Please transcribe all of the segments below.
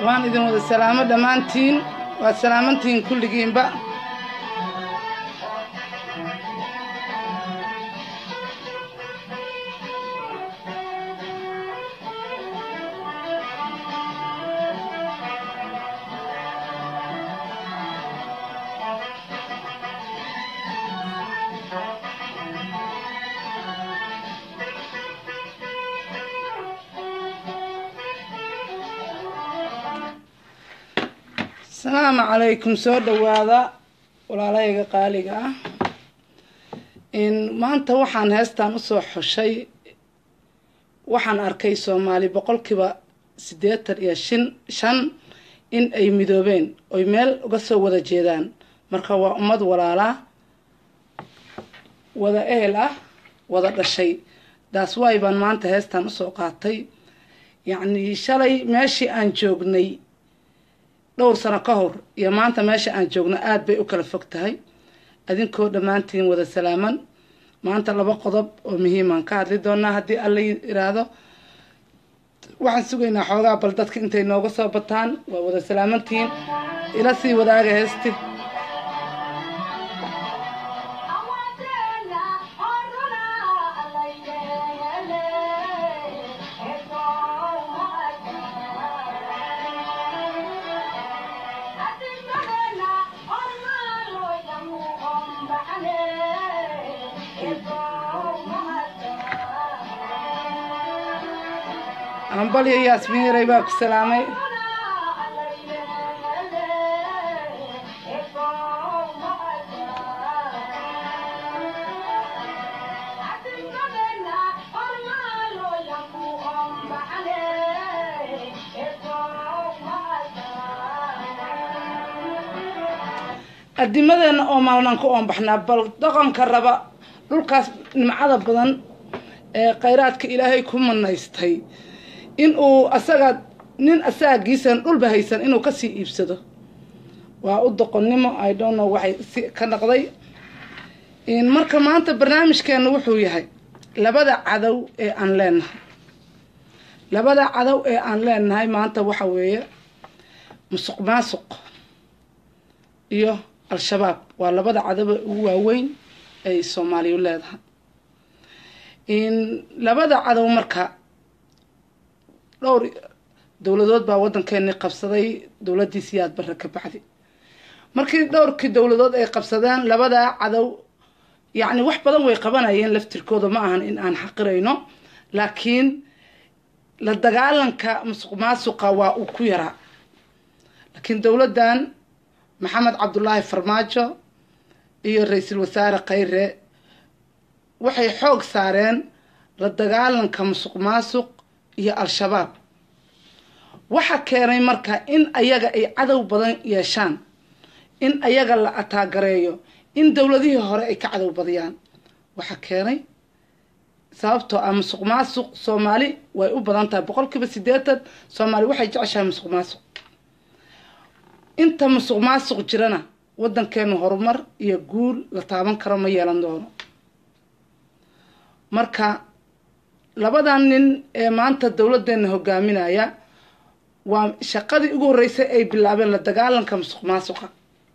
waan idin wada salaamo dhammaantiin waad salaamantihiin kulligiinba asalaamu calaykum soo dhowaada walaalahayga qaaliga ah maanta waxaan heestan usoo xushay waxaan arkay soomaali boqolkiiba siddeetan iyo shin shan in ay midoobeen oy meel uga soo wada jeedaan marka waa ummad walaalaa wada ehel ah wada dhashay daas waay baan maanta heestan usoo qaatay yacnii shalay meeshii aan joognay dhowr sano ka hor iyo maanta meesha aan joogno aada bay u kala fog tahay adinkoo dhammaantiin wada salaaman maanta laba qodob oo muhiimaan ka hadli doonaa haddii alla yiraahdo waxaan sugaynaa xoogaa bal dadka intay nooga soo bataan waa wada salaamantihiin ila sii wadaaga heesti ambalyo yaasmiin yaray baa ku salaamay adimadeena oo maalnaan ku oonbaxnaa bal dhaqanka raba dhulkaas nimcada badan ee khayraadka ilaahay ku manaystay in uu asaga nin asaagiisan dhulba haysan inuu kasii iibsado waa u doqonnimo i don't know waxay si ka dhaqday marka maanta barnaamijkeena wuxuu yahay labada cadow ee aan leenahay labada cadow ee aan leenahay maanta waxa weeye musuq maasuq iyo al-shabaab waa labada cadowe ugu waaweyn ay soomaaliyu leedahay labada cadow marka dhowr dowladood baa waddankeeni qabsaday dowladdii siyaad barre ka bacdi markii dhowrkii dowladood ay qabsadeen labadaa cadow yacni wax badan way qabanayeen laftirkooda ma ahan in aan xaqirayno laakiin la dagaalanka musuq maasuqa waa uu ku yaraa laakiin dowladdan maxamed cabdulaahi farmaajo iyo ra-iisul wasaare khayre waxay xoog saareen la dagaalanka musuq maasuq iyo al-shabaab waxa keenay marka in ayaga ay cadow badan yeeshaan in ayaga la ataagareeyo in dowladihii hore ay ka cadow badiyaan waxa keenay sababtoo ah musuq maasuq soomaali way u badan tahay boqol kiiba siddeetan soomaali waxay jeceshahay musuq maasuq inta musuq maasuq jirana waddankeenu horumar iyo guul la taaban karo ma yeelan doono marka labadan nin ee maanta dowladeena hogaaminaya waa shaqadii ugu horreysay ay bilaabeen la dagaalanka musuq maasuqa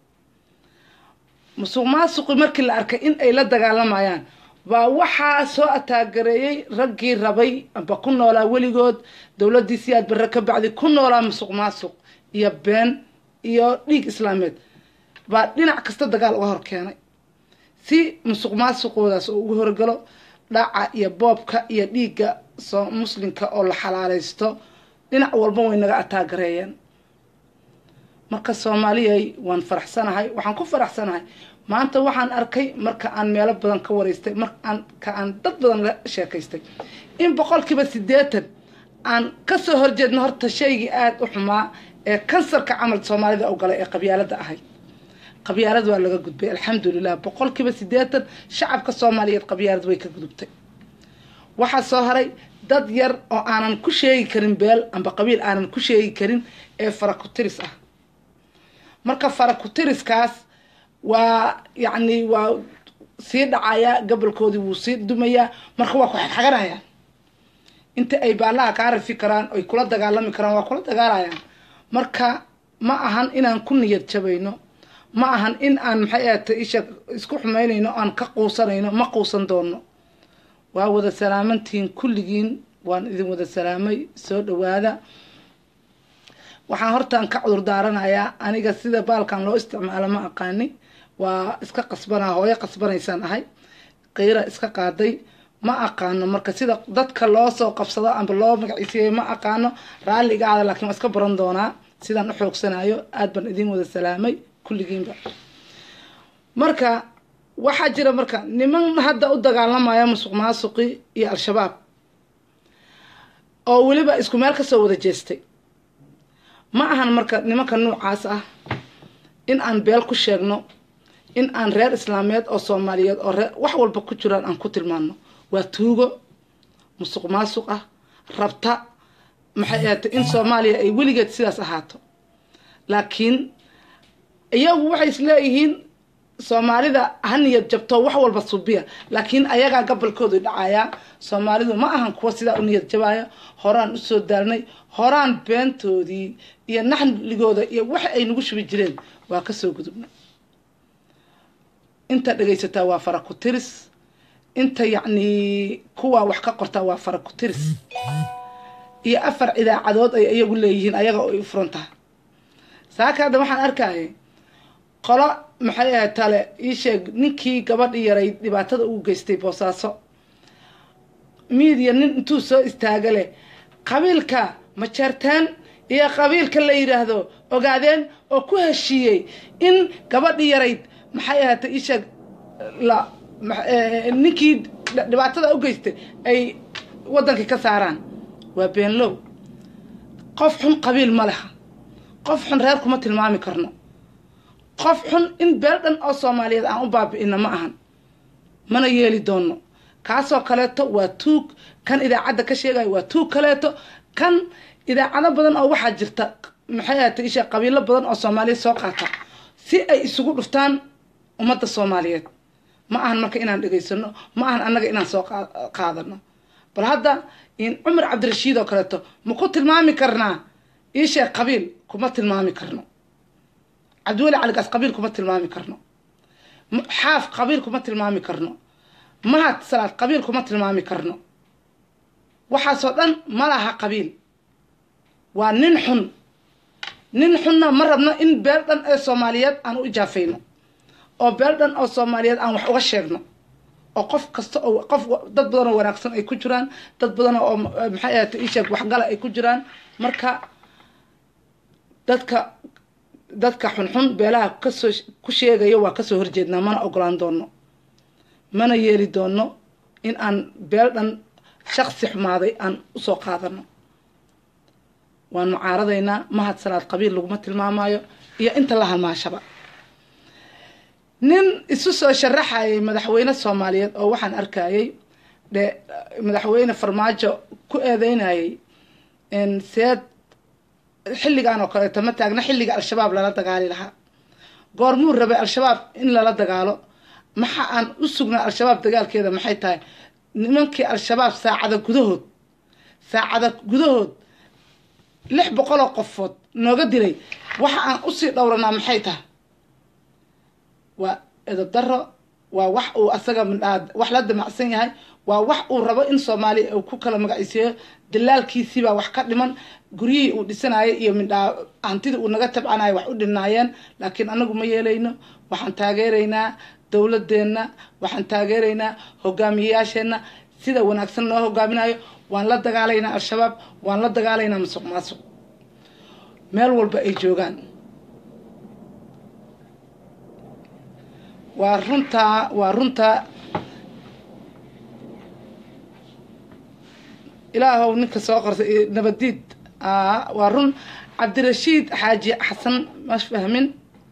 musuq maasuqi markii la arkay in ay la dagaalamayaan baa waxaa soo ataagareeyey raggii rabay amba ku noolaa weligood dowladdii siyaad barre ka bacdi ku noolaa musuq maasuq iyo been iyo dhiig islaameed baa dhinac kasta dagaal uga hor keenay si musuq maasuqoodaas oo ugu horgalo dhaca iyo boobka iyo dhiigga soo muslimka oo la xalaalaysto dhinac walba way naga ataagareeyeen marka soomaaliyay waan faraxsanahay waxaan ku faraxsanahay maanta waxaan arkay marka aan meelo badan ka wareystay marka aan dad badan la sheekaystay in boqolkiiba siddeetan aan kasoo horjeedno horta shaygii aada u xumaa ee kansarka camal soomaalida u galay ee qabyaalada ahayd qabyaalad waa laga gudbay alxamdulilah boqolkiiba siddeetan shacabka soomaaliyeed qabyaalad way ka gudubtay waxaa soo haray dad yar oo aanan ku sheegi karin beel amba qabiil aanan ku sheegi karin ee farakutiris ah marka farakutiriskaas waa yacni waa sii dhacayaa gobolkoodii wuu sii dumayaa marka waa ku xagxaganayaan inta ay baallaha kaa rafi karaan oy kula dagaalami karaan waa kula dagaalayaan marka ma ahan inaan ku niyad jabayno ma ahan in aan maxay ahata isha isku xumaynayno aan ka quusanayno ma quusan doono waa wada salaamantihiin kulligiin waan idin wada salaamay soo dhawaada waxaan hortaan ka cudur daaranayaa aniga sida baalkan loo isticmaalo ma aqaani waa iska qasbanaa hooyo qasbanaysaan ahay qiira iska qaaday ma aqaano marka sida dadka loo soo qabsado amba loo magaciisiiyey ma aqaano raalliga aada laakiin waa iska baran doonaa sidaan u xoogsanayo aada baan idin wada salaamay kulligiinba marka waxaa jira marka niman hadda u dagaalamaya musuq maasuqi iyo al-shabaab oo weliba isku meel kasoo wada jeestay ma ahan marka nimanka nuucaas ah in aan beel ku sheegno in aan reer islaameed oo soomaaliyeed oo reer wax walba ku jiraan aan ku tilmaano waa tuugo musuq maasuq ah rabta maxay ahaatay in soomaaliya ay weligeed sidaas ahaato laakiin iyagu waxay isleeyihiin soomaalida ha niyad jabto wax walba subiya laakiin ayagaa gabalkoodu dhacayaa soomaalidu ma ahan kuwa sidaa u niyad jabaya horaan usoo daalnay horaan beentoodii iyo naxligooda iyo waxa ay nagu shubi jireen waa kasoo gudubna inta dhegaysataa waa fara ku tiris inta yacni kuwaa wax ka qortaa waa fara ku tiris iyo afar idaacadood ay iyagu leeyihiin ayaga oo ay u furan tahay saaka hadda waxaan arkayay qolo maxay ahayd tale ii sheeg ninkii gabadhii yaray dhibaatada ugu geystay boosaaso miidiya nin intuu soo istaaga leh qabiilka majeertaan iyo qabiilka la yidhaahdo ogaadeen oo ku heshiiyey in gabadhii yarayd maxay ahaatay ii sheeg la ninkii dhibaatada u geystay ay waddankii ka saaraan waa beenlow qof xun qabiil ma leha qof xun reer kuma tilmaami karno qof xun in beel dhan oo soomaaliyeed aan u baabi'ino ma ahan mana yeeli doono kaasoo kaleeto waa tuug kan idaacadda ka sheegayo waa tuug kaleeto kan idaacado badan oo waxaa jirta maxay ahatay isha qabiilo badan oo soomaaliyeed soo qaata si ay isugu dhuftaan ummadda soomaaliyeed ma ahan marka inaan dhegaysano ma ahan annaga inaan soo qaadano bal hadda in cumar cabdirashiid oo kaleeto ma ku tilmaami karnaa iisheeg qabiil kuma tilmaami karno cabdiweli caligaas qabiil kuma tilmaami karno xaaf qabiil kuma tilmaami karno mahad salaad qabiil kuma tilmaami karno waxaasoo dhan ma laha qabiil waa nin xun nin xunna ma rabno in beel dhan ee soomaaliyeed aan u ijaafayno oo beel dhan oo soomaaliyeed aan wax uga sheegno oo qof kasta oo qof dad badan oo wanaagsan ay ku jiraan dad badan oo maxay ahaatay isheeg waxgala ay ku jiraan marka dadka dadka xunxun beelaha kasoo ku sheegaya waa kasoo horjeednaa mana ogolaan doono mana yeeli doono in aan beel dhan shaksi xumaaday aan usoo qaadano waan mucaaradaynaa mahad salaad qabiil laguma tilmaamayo iyo inta la halmaashaba nin isu soo sharaxayay madaxweyne soomaaliyeed oo waxaan arkayay de madaxweyne farmaajo ku eedeynayay seed xilligan oo kaleeto ma taagna xilliga al-shabaab lala dagaali lahaa goormuu rabay al-shabaab in lala dagaalo maxa aan u sugnaa al-shabaab dagaalkeeda maxay tahay nimankii al-shabaab saacada gudahood saacada gudahood lix boqoloo qofood nooga dilay waxa aan usii dhowranaa maxay tahay waa edab daro waa wax uu asaga midhaa wax la damacsan yahay waa wax uu rabo in soomaaliya uu ku kala magacisiiyo dalaalkiisiibaa wax ka dhiman guryihii uu dhisanayay iyo midhaa hantidii uu naga tabcanayo wax u dhinaayeen laakiin anagu ma yeelayno waxaan taageeraynaa dowladeenna waxaan taageeraynaa hogaamiyeyaasheenna sida wanaagsan noo hogaaminayo waan la dagaalaynaa al-shabaab waan la dagaalaynaa masuq maasuq meel walba ay joogaan waa runtaa waa runtaa ilaahow ninka soo qortay nabadiid waa run cabdirashiid xaaji xasan ma fahmin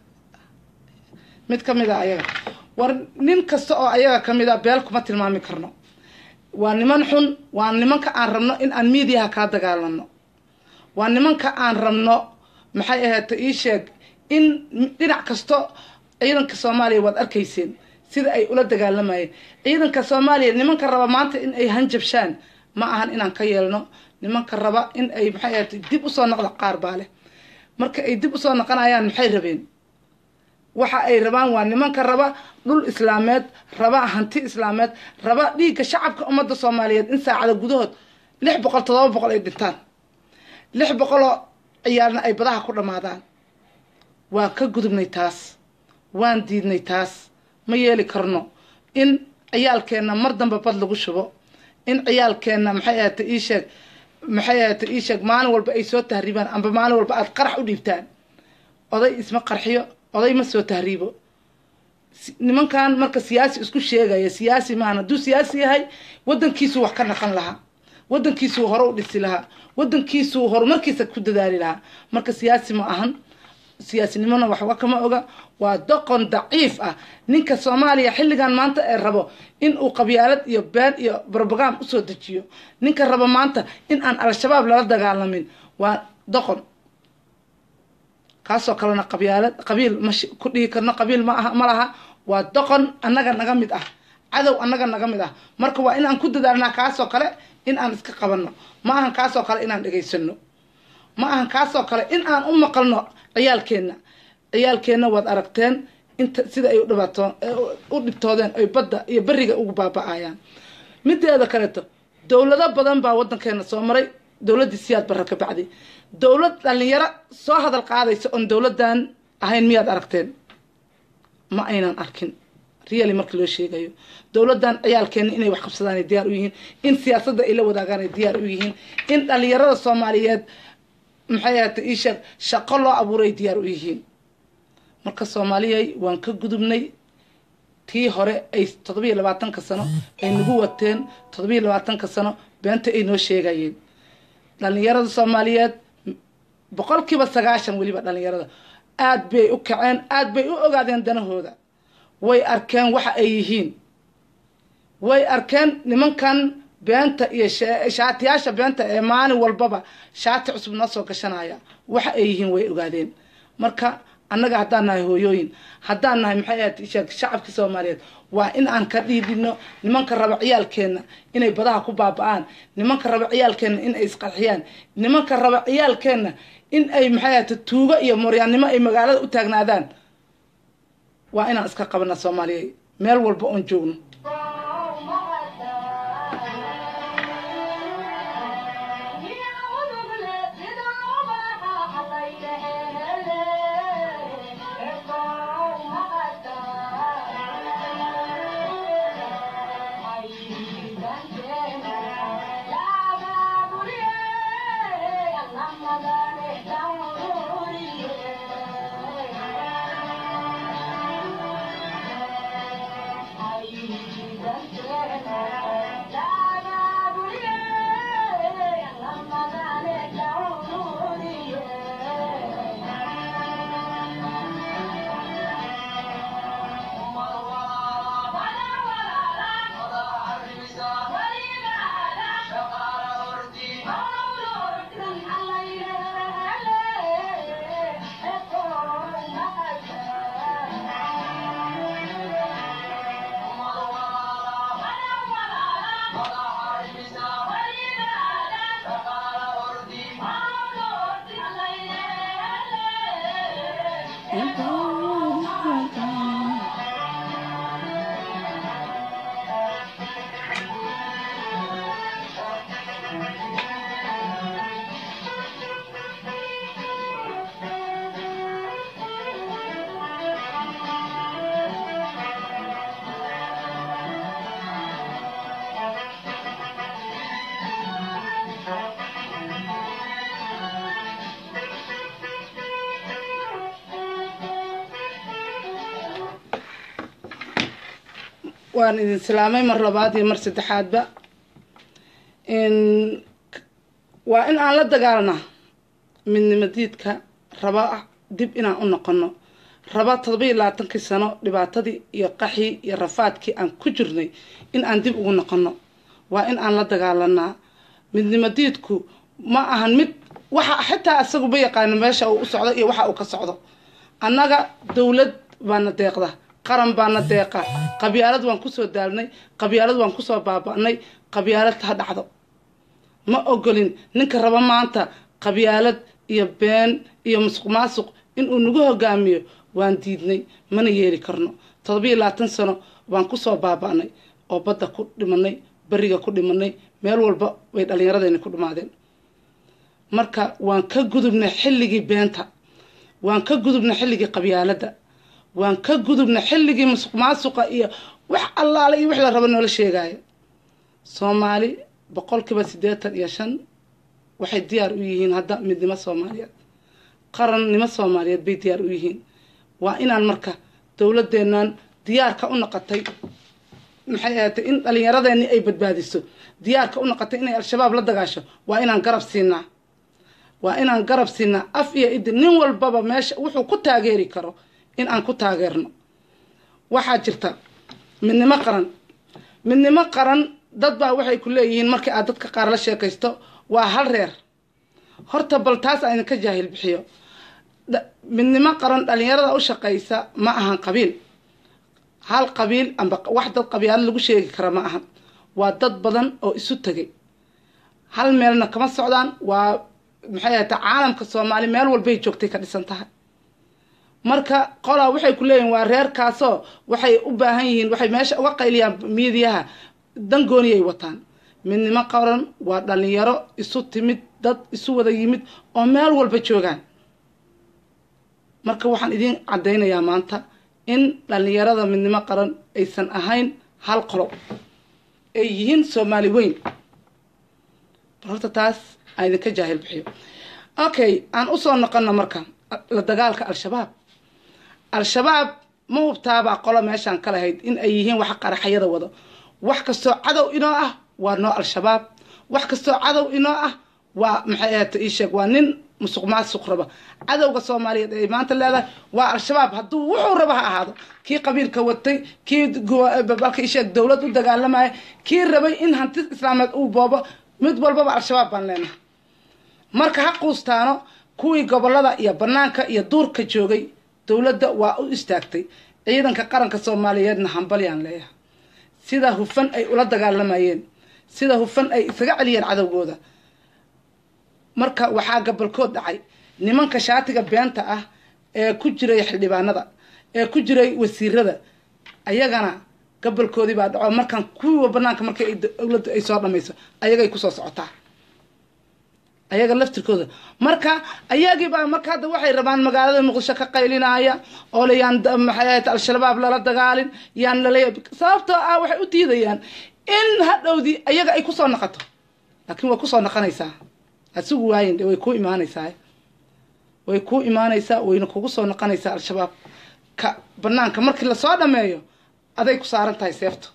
mid kamid a ayaga war nin kasta oo ayaga kamid a beel kuma tilmaami karno waa niman xun waa nimanka aan rabno in aan miidiyaha kala dagaalano waa nimanka aan rabno maxay ahaata ii sheeg in dhinac kasto ciidanka soomaaliya waad arkayseen sida ay ula dagaalamayeen ciidanka soomaaliya nimanka raba maanta in ay hanjabshaan ma ahan inaan ka yeelno nimanka raba in ay maxay ahaata dib usoo noqda qaar baa leh marka ay dib usoo noqonayaan maxay rabeen waxa ay rabaan waa nimanka raba dhul islaameed raba hanti islaameed raba dhiigga shacabka ummadda soomaaliyeed in saacada gudahood lix boqol todoba boqol ay dhintaan lix boqoloo ciyaalna ay badaha ku dhammaadaan waan ka gudubnay taas waan diidnay taas ma yeeli karno in ciyaalkeenna mar damba bad lagu shubo in ciyaalkeenna maxay ahata ii sheeg maxay ahata ii sheeg maalin walba ay soo tahriibaan amba maalin walba aada qarax u dhiibtaan oday isma qarxiyo oday ma soo tahriibo nimankan marka siyaasi isku sheegaya siyaasi maahan hadduu siyaasi yahay wadankiisuu wax ka naqan lahaa wadankiisuu hore u dhisi lahaa wadankiisuu horumarkiisa ku dadaali lahaa marka siyaasi ma ahan siyaasinimona waxba kama oga waa doqon daciif ah ninka soomaaliya xilligan maanta ee rabo in uu qabyaalad iyo been iyo brobagam usoo dejiyo ninka rabo maanta in aan al-shabaab lala dagaalamin waa doqon kaasoo kalena qabyaalad qabiil ma ku dhihi karno qabiil ma aha ma laha waa doqon annaga naga mid ah cadow annaga naga mid ah marka waa inaan ku dadaalnaa kaasoo kale in aan iska qabanno ma ahan kaasoo kale inaan dhegaysano ma ahan kaasoo kale in aan u maqalno ciyaalkeenna ciyaalkeenna waad aragteen inta sida ay udhibaato u dhibtoodeen ay badda iyo beriga ugu baaba-ayaan mideeda kaleeto dowlado badan baa wadankeena soo maray dowladdii siyaad barra ka bacdi dowlad dhalinyaro soo hadal qaadaysa oon dowladdan ahayn miyaad aragteen ma aynan arkin really marka loo sheegayo dowladdan ciyaalkeena inay wax qabsadaan ay diyaar u yihiin in siyaasadda ay la wadaagaan ay diyaar u yihiin in dhalinyarada soomaaliyeed maxay ahata ii sheeg shaqo loo abuuray diyaar u yihiin marka soomaaliyay waan ka gudubnay tii hore ay toddobiyo labaatanka sano ay nagu wateen toddobiyo labaatanka sano beenta ay noo sheegayeen dhalinyarada soomaaliyeed boqolkiiba sagaashan weliba dhalinyarada aada bay u kaceen aada bay u ogaadeen danahooda way arkeen waxa ay yihiin way arkeen nimankan beenta iyo shaatiyaasha beenta ee maalin walbaba shaati cusub noo soo gashanaya waxa ay yihiin way ogaadeen marka annaga haddaan nahay hooyooyin haddaan nahay maxay ahayd sheeg shacabkii soomaaliyeed waa in aan ka dhiidhino nimanka raba ciyaalkeenna inay badaha ku baaba-aan nimanka raba ciyaalkeenna in ay isqarxiyaan nimanka raba ciyaalkeenna in ay maxay ahayta tuugo iyo moryaannimo ay magaalada u taagnaadaan waa inaan iska qabana soomaaliya meel walba oon joogno waan idin salaamay mar labaad iyo mar saddexaadba waa in aan la dagaalnaa midnimadiidka raba dib inaan u noqono raba todoba-iyo labaatankii sano dhibaatadii iyo qaxii iyo rafaadkii aan ku jirnay in aan dib ugu noqono waa in aan la dagaalanaa midnimadiidku ma ahan mid waxa xitaa isaguba yaqaano meesha uu u socdo iyo waxa uu ka socdo annaga dowlad baana deeqda qaran baana deeqa qabyaalad waan kusoo daalnay qabyaalad waan kusoo baaba-nay qabyaalad ha dhacdo ma ogolin ninka raba maanta qabyaalad iyo been iyo musuq maasuq inuu nagu hogaamiyo waan diidnay mana yeeli karno todobiyo labaatan sano baan kusoo baaba'nay oo badda ku dhimanay beriga ku dhimanay meel walba way dhallinyaradeeni ku dhimaadeen marka waan ka gudubnay xilligii beenta waan ka gudubnay xilligii qabyaaladda waan ka gudubnay xilligii musuq maasuqa iyo wax allaale iyo wix la rabo noola sheegaayo soomaali boqolkiiba siddeetan iyo shan waxay diyaar u yihiin hadda midnimo soomaaliyeed qarannimo soomaaliyeed bay diyaar u yihiin waa inaan marka dowladeennan diyaarka u noqotay maxay ahaatay in dhallinyaradeeni ay badbaadiso diyaarka u noqotay inay al-shabaab la dagaasho waa inaan garab siinaa waa inaan garab siinaa af iyo idi nin walbaba meesha wuxuu ku taageeri karo in aan ku taageerno waxaa jirta midnimo qaran midnimo qaran dad baa waxay ku leeyihiin markii aad dadka qaar la sheekaysto waa hal reer horta bal taas aan idinka jaahil bixiyo midnimo qaran dhallinyarada u shaqaysa ma ahan qabiil hal qabiil amba wax dad qabyaalo lagu sheegi kara ma ahan waa dad badan oo isu tegay hal meelna kama socdaan waa maxay ahata caalamka soomaali meel walbay joogtay ka dhisan tahay marka qolaa waxay ku leeyihin waa reerkaasoo waxay u baahan yihiin waxay meesha uga qayliyaan miidiyaha dangooniyay wataan midnimo qaran waa dhallinyaro isu timid dad isu wada yimid oo meel walba joogaan marka waxaan idiin caddaynayaa maanta in dhallinyarada midnimo qaran aysan ahayn hal qolo ay yihiin soomaali weyn horta taas aan idinka jaahil bixiyo okay aan usoo noqono marka la dagaalka al-shabaab al-shabaab ma hubtaabaa qolo meeshaan ka lahayd in ay yihiin wax qaraxyada wado wax kastoo cadow inoo ah waa noo al-shabaab wax kastoo cadow inoo ah waa maxay ahata ii sheeg waa nin musuq maasuq raba cadowga soomaaliyeed ay maanta leedahay waa al-shabaab hadduu wuxuu raba ha ahaado kii qabiilka watay kii balka ii sheeg dowlad u dagaalamaya kii rabay in hanti islaameed uu boobo mid walbaba al-shabaab baan leenahay marka ha quustaano kuwii gobolada iyo banaanka iyo duurka joogay dowladda waa u istaagtay ciidanka qaranka soomaaliyeedna hambalyaan leeyahay sida hufan ay ula dagaalamayeen sida hufan ay isaga celiyeen cadowgooda marka waxaa gabalkood dhacay nimanka shaatiga beenta ah ee ku jiray xildhibaanada ee ku jiray wasiirada ayagana gabalkoodii baa dhaco markaan kuwiiwa banaanka markay dowladda ay soo dhamayso ayagay kusoo socotaa ayaga laftirkooda marka ayagiibaa marka hadda waxay rabaan magaalada muqdisho ka qaylinaya oo le yaan maxay ahayd al-shabaab lala dagaalin yaan lala sababtoo ah waxay u diidayaan in hadhowdii ayaga ay kusoo noqoto laakiin way kusoo noqonaysaa asugu waayin way kuu imaanaysaa way kuu imaanaysaa wayna kugu soo noqonaysaa al-shabaab ka banaanka markii lasoo dhameeyo aday ku saaran tahay seefto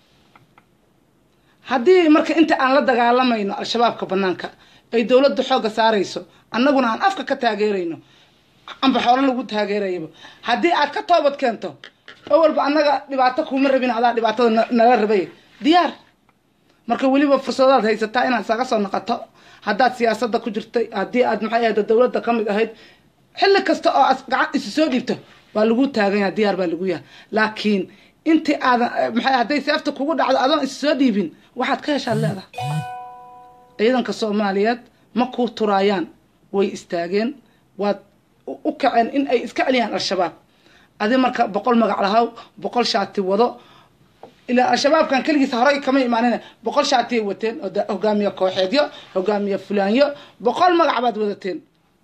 haddii marka inta aan la dagaalamayno al-shabaabka banaanka ay dowladda xoogga saarayso annaguna aan afka ka taageerayno amba xoolo lagu taageerayaba haddii aad ka toobad keento oo walba annaga dhibaato kuuma rabin adaa dhibaatada nala rabay diyaar marka weliba fursadaad haysataa inaad isaga soo noqoto haddaad siyaasadda ku jirtay haddii aad maxay ahayd dowladda ka mid ahayd xilli kasta oo aad gacan isu soo dhiibto waa lagu taaganya diyaar baa lagu yahay laakiin intii aadan maxay hadday seefta kugu dhacdo adoon isu soo dhiibin waxaad ka heshaad leedahay ciidanka soomaaliyeed ma kuu turaayaan way istaageen waad u kaceen in ay iska celiyaan al-shabaab adi marka boqol magac lahaw boqol shaati wado ilaa al-shabaabkan keligiisa horey kama imaanin boqol shaatiyay wateen hogaamiye kooxeedyo hogaamiye fulaanyo boqol magac baad wadateen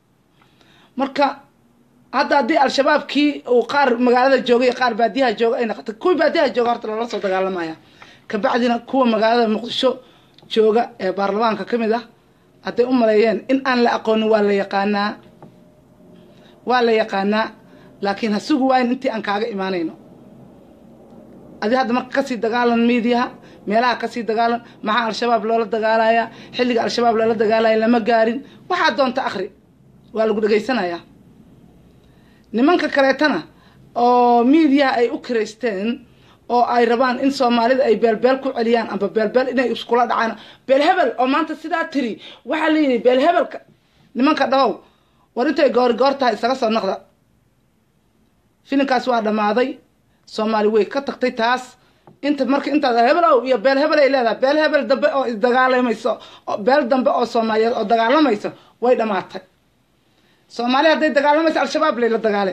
marka hadda haddii al-shabaabkii uu qaar magaalada joogay qaar baadiyaha jooga ay noqotay kuwii baadiyaha jooga horta lala soo dagaalamaya kabacdina kuwa magaalada muqdisho jooga ee baarlamaanka ka mid ah hadday u maleeyeen in aan la aqoonin waa la yaqaanaa waa la yaqaanaa laakiin ha sugi waayin intii aan kaaga imaanayno adi hadda marka kasii dagaalan miidiyaha meelaha kasii dagaalan maxaa al-shabaab loola dagaalayaa xilliga al-shabaab loola dagaalaya lama gaarin waxaa doonta akri waa lagu dhegaysanayaa nimanka kaleetana oo miidiyaha ay u kiraysteen oo ay rabaan in soomaalida ay beelbeel ku celiyaan amba beelbeel inay iskula dhacaan beelhebel oo maanta sidaa tiri waxaa la yidhi beelhebelka nimanka dhahow war intay goori goor tahay isaga soo noqda filinkaas waa dhammaaday soomaali way ka tagtay taas inta marka intaad hebel ow iyo beel hebel ay leedahay beel hebel dambe oo isdagaalamayso beel dambe oo soomaaliyeed oo dagaalamayso way dhammaatay soomaaliya hadday dagaalamaysa al-shabaab layla dagaale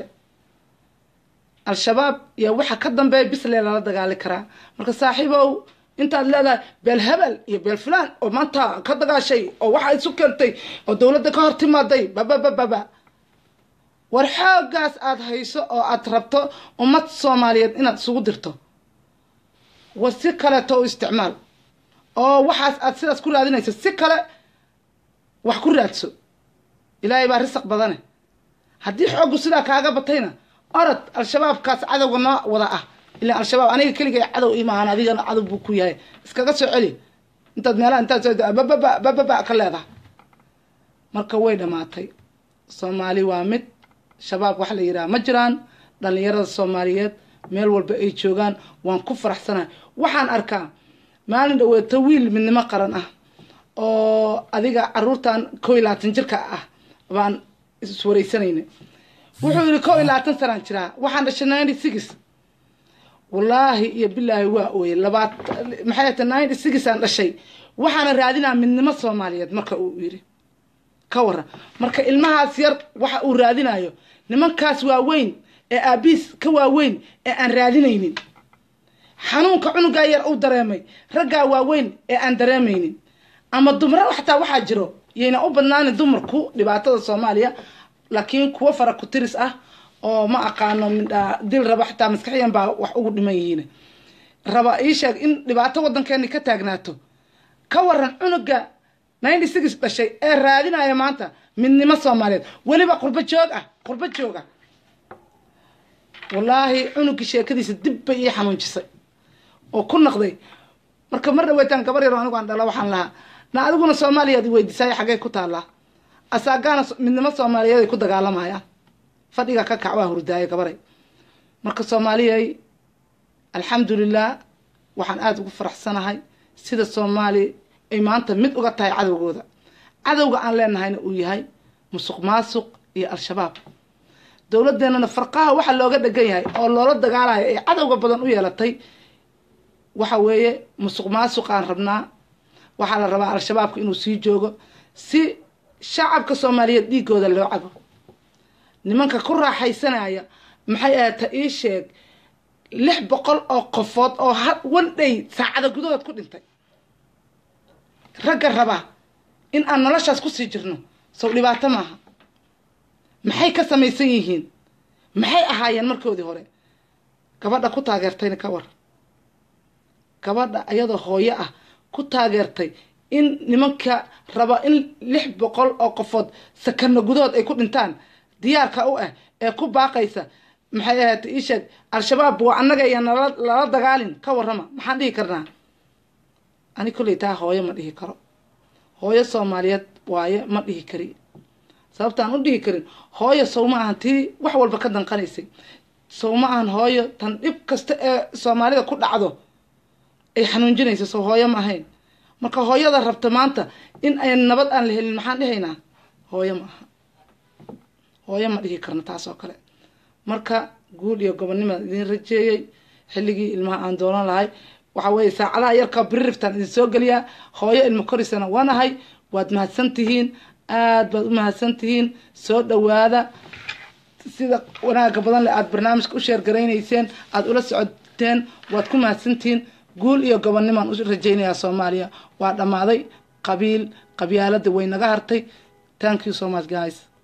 al-shabaab iyo waxa ka dambeeya bislee lala dagaali karaa marka saaxiibow intaad leedahay beel hebel iyo beel fulaan oo maanta ka dagaashay oo waxa isu keentay oo dowladda ka hor timaaday bababababa war xooggaas aada hayso oo aada rabto ummad soomaaliyeed inaad isugu dirto war si kaleeto u isticmaal oo waxaas aada sidaas ku raadinayso si kale wax ku raadso ilaahay baa risaq badane haddii xooggu sidaa kaaga batayna orod al-shabaabkaas cadowga noo wada ah ilaa al-shabaab aniga keligay cadow imaahan adigana cadow buu ku yahay iskaga soo celi intaad meelaha intaad soo bababa bababa ka leedahay marka way dhammaatay soomaali waa mid shabaab waxa la yidhaha ma jiraan dhallinyarada soomaaliyeed meel walba ay joogaan waan ku faraxsanahay waxaan arkaa maalin dhaweeto wiil midnimo qaran ah oo adiga caruurtan koo iyo labaatan jirka ah baan iswareysanayna wuxuu yidhi koo iyo labaatan sanaan jiraa waxaan dhashay ninety six wallaahi iyo bilaahi waa ooye labaat maxay ta ninety six aan dhashay waxaana raadinaa midnimo soomaaliyeed marka uu yidhi ka waran marka ilmahaas yar waxa uu raadinayo nimankaas waaweyn ee aabiis ka waaweyn ee aan raadinaynin xanuunka cunugaa yar uu dareemay raggaa waaweyn ee aan dareemaynin ama dumro xataa waxaa jiro yayna u badnaanin dumarku dhibaatada soomaaliya laakiin kuwo fara ku tiris ah oo ma aqaano midhaa dil raba xataa maskaxiyan baa wax ugu dhiman yihiin raba ii sheeg in dhibaato waddankeeni ka taagnaato ka waran cunuga ninety six dhashay ee raadinaya maanta midnimo soomaaliyeed weliba qurbo joog ah qurbo joog ah wallaahi cunugii sheekadiisa dib bay ii xanuunjisay oo ku naqday marka mar dhaweytaan gabar yaro anigu aan dhala waxaan lahaa na adiguna soomaaliyaad weydiisaayo xaggay ku taallaa asaagaana midnimo soomaaliyeed ay ku dagaalamayaan fadhiga ka kac waa hurdaayo gabaray marka soomaaliyay alxamdulilah waxaan aada ugu faraxsanahay sida soomaali ay maanta mid uga tahay cadowgooda cadowga aan leenahayna uu yahay musuq maasuq iyo al-shabaab dowladeennana farqaha waxa looga dhegan yahay oo loola dagaalayo ay cadowga badan u yeelatay waxa weeye musuq maasuqaan rabnaa waxaa la rabaa al-shabaabka inuu sii joogo si shacabka soomaaliyeed dhiigooda loo cabo nimanka ku raaxaysanaya maxay ahata ii sheeg lix boqol oo qofood oo ha one day saacada gudahood ku dhintay ragga raba in aan noloshaas kusii jirno sow dhibaato maaha maxay ka samaysan yihiin maxay ahaayeen markoodii hore gabadha ku taageertayna ka war gabadha ayadoo hooyo ah ku taageertay in nimanka raba in lix boqol oo qofood sakano gudahood ay ku dhintaan diyaarka u ah ee ku baaqaysa maxay ahaatay ii sheeg al-shabaab waa annaga iyo nala lala dagaalin ka warrama maxaan dhihi karnaa ani kolley taa hooyo ma dhihi karo hooyo soomaaliyeed waaye ma dhihi kari sababtaan u dhihi karin hooyo sow ma ahan tii wax walba ka danqanaysay sow ma ahan hooyo tan dhib kasta ee soomaalida ku dhacdo ay xanuunjinaysa sow hooyo ma ahayn marka hooyada rabta maanta in ay nabad aan la helin maxaan dhihaynaa hooyo ma aha hooyo ma dhihi karno taas oo kale marka guul iyo gobonnimaan idin rajeeyey xilligii ilmaha aan doonan lahay waxa weeye saacadaha yarka biririftaan idin soo geliyaa hooyo ilmo korisana waanahay waad mahadsan tihiin aada baad u mahadsan tihiin soo dhawaada sida wanaaga badan le aada barnaamijka u sheergaraynayseen aada ula socoteen waad ku mahadsantihiin guul iyo gobonnimaan u rajaynayaa soomaaliya waa dhammaaday qabiil qabyaalada way naga hartay thank you so much guys